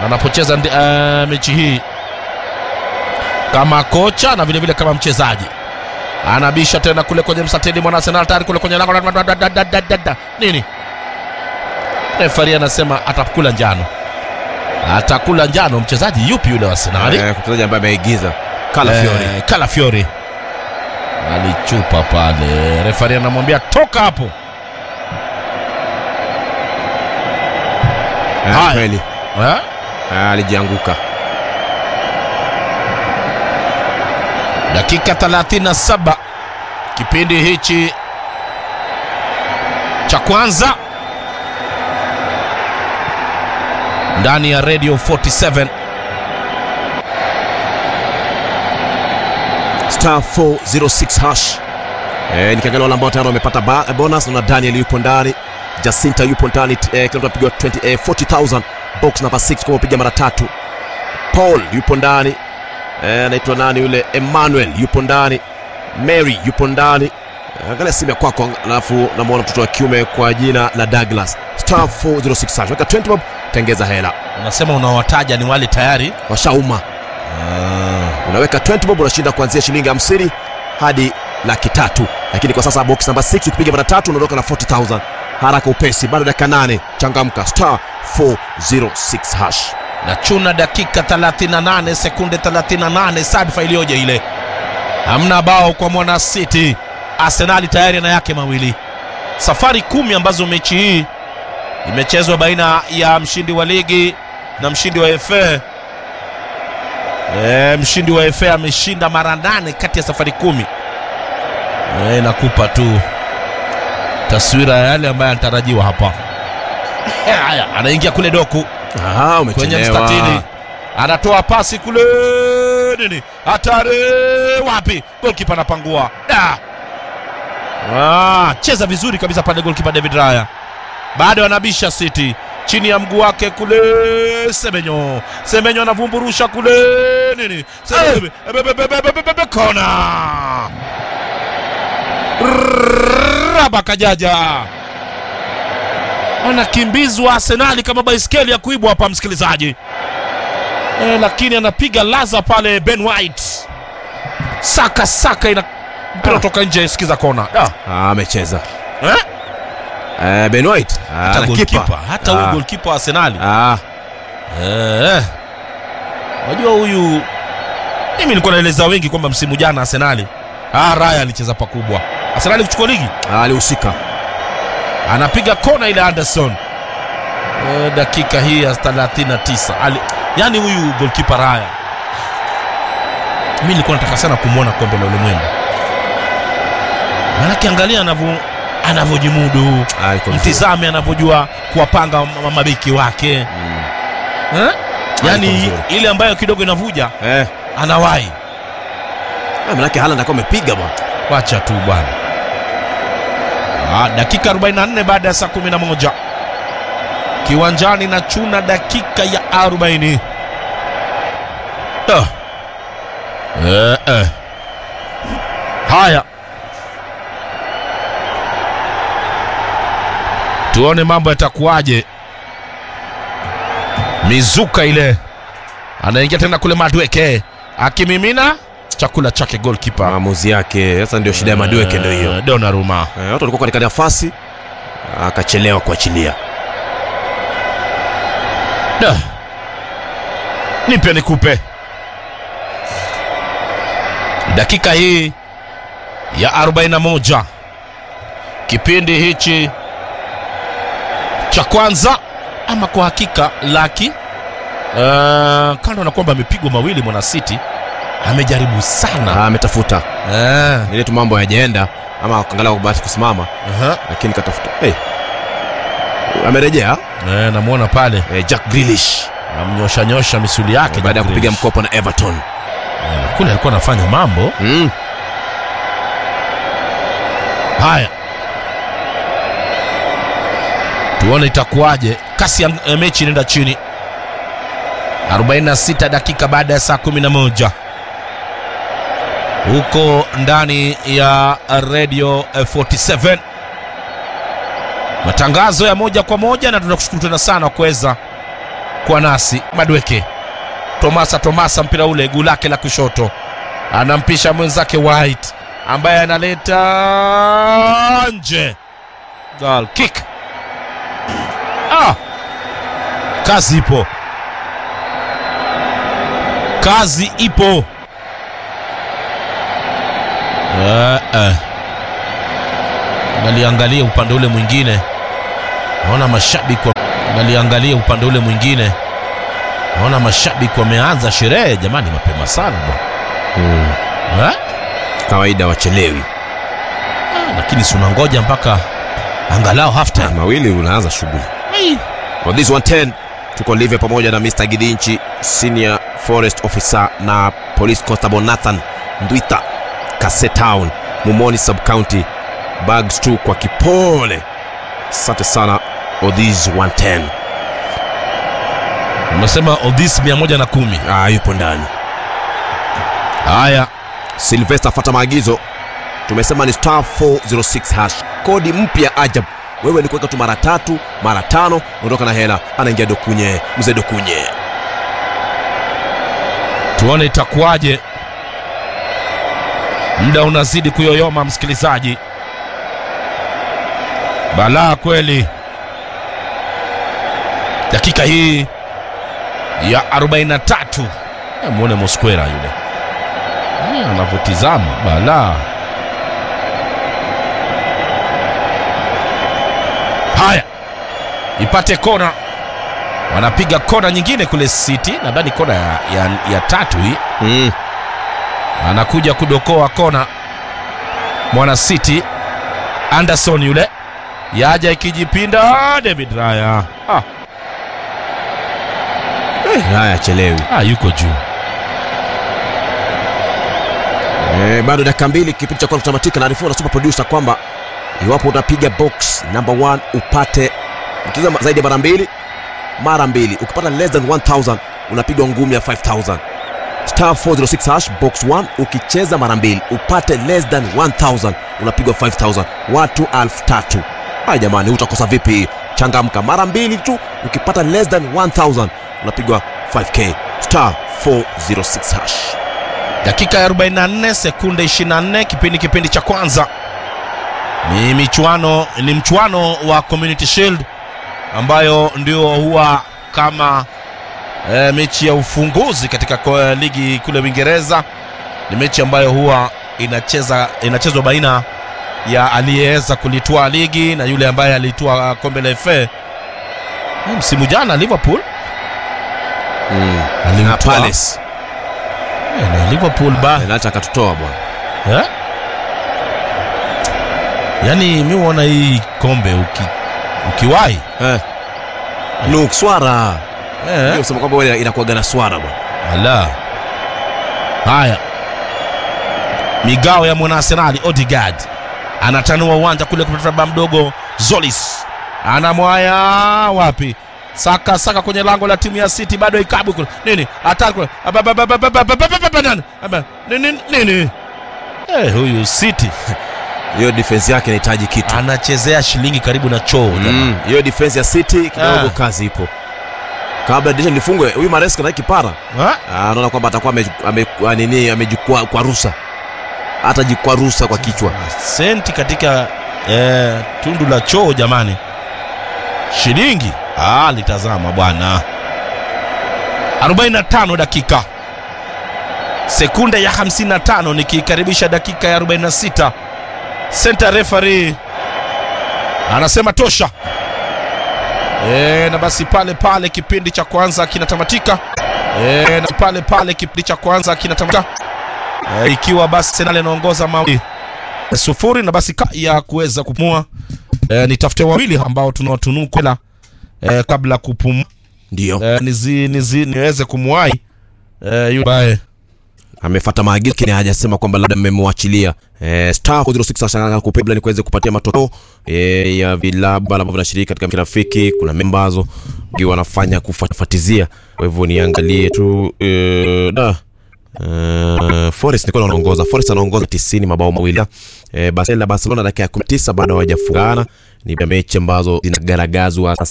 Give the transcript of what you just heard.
anapocheza ndi- eh, mechi hii kama kocha na vilevile vile kama mchezaji anabisha tena kule kwenye msatili mwana Arsenal tayari kule kwenye lango da- da- da- da- da- da- da. nini refari anasema atakula njano atakula njano mchezaji yupi yule wa Arsenal Eh, mchezaji ambaye ameigiza Kala Fiori. Eh, Calafiori alichupa pale, refari anamwambia toka hapo. Eh, haya. kweli Eh? Eh, alijianguka Dakika 37 kipindi hichi cha kwanza ndani ya Radio 47 star 406 hash eh, nikiangalia wale ambao tayari wamepata ba- bonus na Daniel yupo ndani Jacinta yupo ndani eh, kila mtu apigwa 20 eh, 40000 box number 6 kwa kupiga mara tatu Paul yupo ndani eh, anaitwa nani yule Emmanuel yupo ndani Mary yupo ndani Eh, angalia simu ya kwako alafu namwona mtoto wa kiume kwa jina la Douglas star 406 hash weka 20 bob tengeza hela unasema unawataja ni wale tayari washauma unaweka 20 bob unashinda kuanzia shilingi 50 hadi laki tatu lakini kwa sasa box namba 6 ukipiga mara tatu unaondoka na 40000 haraka upesi bado dakika 8 changamka star 406 hash na chuna dakika 38 sekunde 38 sadfa iliyoje ile hamna bao kwa mwana city arsenali tayari ana yake mawili safari kumi ambazo mechi hii imechezwa baina ya mshindi wa ligi na mshindi wa fa e, mshindi wa fa ameshinda mara nane kati ya safari kumi e, inakupa tu taswira ya yale ambayo anatarajiwa hapa haya anaingia kule doku Aha, kwenye umechelewa. mstatili anatoa pasi kule nini hatari wapi golkipa anapangua da ah, cheza vizuri kabisa pale golkipa david raya bado anabisha city chini ya mguu wake kule semenyo semenyo anavumburusha kule nini Semenyo- Be- be- be- be- be- be- be- kona raba kajaja anakimbizwa Arsenali kama baiskeli ya kuibwa hapa, msikilizaji e, lakini anapiga laza pale Ben White, saka saka, ina mpira Ah. toka nje, sikiza kona da. Ah, amecheza Eh? eh, Ben White Ah, hata na goalkeeper, kipa. hata huyu Ah. goalkeeper wa Arsenali Ah, eh, unajua huyu, mimi nilikuwa naeleza wengi kwamba msimu jana Arsenali ah, Raya alicheza pakubwa, Arsenali kuchukua ligi ah, alihusika anapiga kona ile Anderson e, dakika hii ya 39 Ali, yani huyu golkipa Raya mi nilikuwa nataka sana kumwona kombe la ulimwengu maanake angalia anavyo anavyojimudu Ah, iko vizuri. mtizame anavyojua kuwapanga ma- mabeki wake Mm. eh? iko yani vizuri. ile ambayo kidogo inavuja Eh, anawahi ah, manake Haaland akawa amepiga bwana wacha tu bwana Ah, dakika 44 baada ya saa 11 kiwanjani na chuna dakika ya 40 Ah. eh, eh. haya tuone mambo yatakuwaje mizuka ile anaingia tena kule madweke akimimina chakula chake golkipa maamuzi yake sasa ndio shida ya Madueke ndio hiyo Eh, Donnarumma Eh, watu walikuwa katika nafasi akachelewa kuachilia Da. nipe nikupe dakika hii ya 41 kipindi hichi cha kwanza ama kwa hakika laki uh, kando na kwamba amepigwa mawili mwana city amejaribu sana Ah, ametafuta Eh, ile tu mambo yajaenda ama angalau bahati kusimama aha. lakini katafuta hey. amerejea Eh, namwona pale eh, Jack Grealish amnyosha nyosha misuli yake baada ya Jack kupiga Grealish. mkopo na Everton Eh, kule alikuwa anafanya mambo mm. haya tuone itakuwaje kasi ya eh, mechi inaenda chini 46 dakika baada ya saa 11 huko ndani ya radio eh, 47 matangazo ya moja kwa moja na tunakushukuru tena sana kuweza kwa nasi Madweke. Tomasa Tomasa, mpira ule guu lake la kushoto, anampisha mwenzake White ambaye analeta nje, goal kick. Ah, kazi ipo, kazi ipo. Eh, eh. Naliangalia upande ule mwingine, naona mashabiki wa... naliangalia upande ule mwingine, naona mashabiki wameanza sherehe jamani, mapema sana bwana eh? kawaida wachelewi Ah, lakini si unangoja mpaka angalau half time. mawili unaanza shughuli Ai. On this 110 tuko live pamoja na Mr. Gidinchi senior forest officer na police constable Nathan Ndwita Kasetown Mumoni sub county bags tu kwa kipole. Asante sana Odhis 110. Umesema Odis 110. Ah, yupo ndani. Haya, Sylvester, fata maagizo. Tumesema ni star 406 hash, kodi mpya ajab. Wewe ni kuweka tu mara tatu mara tano, ondoka na hela. Anaingia Dokunye, mzee Dokunye. tuone itakuwaje. Muda unazidi kuyoyoma, msikilizaji. Balaa kweli. Dakika hii ya 43. Eh, Muone Mosquera yule Eh, anavyotizama balaa. Haya, ipate kona, wanapiga kona nyingine kule City, nadhani kona ya, ya, ya tatu hii Mm. anakuja kudokoa kona mwana City Anderson yule yaja ikijipinda David Raya ah, Haya, chelewi. ah, yuko juu Eh, bado dakika mbili kipindi cha kwanza kutamatika. Naarifiwa na super producer kwamba iwapo utapiga box number 1 upate ukicheza zaidi ya mara mbili mara mbili, ukipata less than 1000 unapigwa ngumi ya 5000 star 406 hash box 1 ukicheza mara mbili upate less than 1000 unapigwa 5000 watu 3000 haya jamani utakosa vipi changamka mara mbili tu ukipata less than 1000 unapigwa 5k star 406 hash dakika ya 44 sekunde 24 kipindi kipindi cha kwanza ni michuano ni mchuano wa community shield ambayo ndio huwa kama e, mechi ya ufunguzi katika ko- ligi kule uingereza ni mechi ambayo huwa inacheza inachezwa baina ya aliyeweza kulitwaa ligi na yule ambaye alitwaa kombe la fa Eh, msimu jana liverpool mm. na alimtwaa Palace Eh, na liverpool ba Penalti akatutoa bwana Eh? Yaani mi huona hii kombe uki, ukiwahi eh. Nuk swara eh? hiyo kusema kwamba wewe inakuwaga na swara bwana Ala. Haya, migao ya mwana Arsenali Odegaard anatanua uwanja kule kupata baba mdogo Zolis anamwaya wapi? Saka saka kwenye lango la timu ya City, bado ikabu kule nini hatari kule Ababababababababababa, nani? Aba, nini nini eh, huyu City hiyo defense yake inahitaji kitu anachezea shilingi karibu na choo jamaa. Mm, hiyo defense ya City kidogo Ah. kazi ipo kabla dirisha lifungwe huyu Maresca na kipara Ha? Ah, anaona kwamba atakuwa ame, ame, ah, nini amejikwa kwa rusa hata jikwa rusa kwa kichwa senti katika eh, tundu la choo jamani shilingi ah, litazama bwana 45 dakika sekunde ya 55 nikikaribisha dakika ya 46 center referee anasema tosha e, na basi pale pale kipindi cha kwanza kinatamatika e, na pale pale kipindi cha kwanza kinatamatika e, ikiwa basi Arsenal inaongoza mawili sufuri na basi ka ya kuweza kupumua e, nitafute wawili ambao tunawatunuku hela e, kabla kupumua ndio e, nizi, nizi, niweze kumwahi e, yule ambaye amefuata maagizo lakini hajasema kwamba labda mmemwachilia eh, star 06 ashanga kupebla ni kuweze kupatia matokeo eh, ya vilabu ambavyo vinashiriki katika kirafiki kuna memba ambazo ndio wanafanya kufuatizia kwa hivyo niangalie tu eh, da Uh, Forest nilikuwa naongoza. Forest anaongoza 90 mabao mawili. Eh, Barcelona Barcelona dakika ya 19 bado hawajafungana. Ni mechi ambazo zinagaragazwa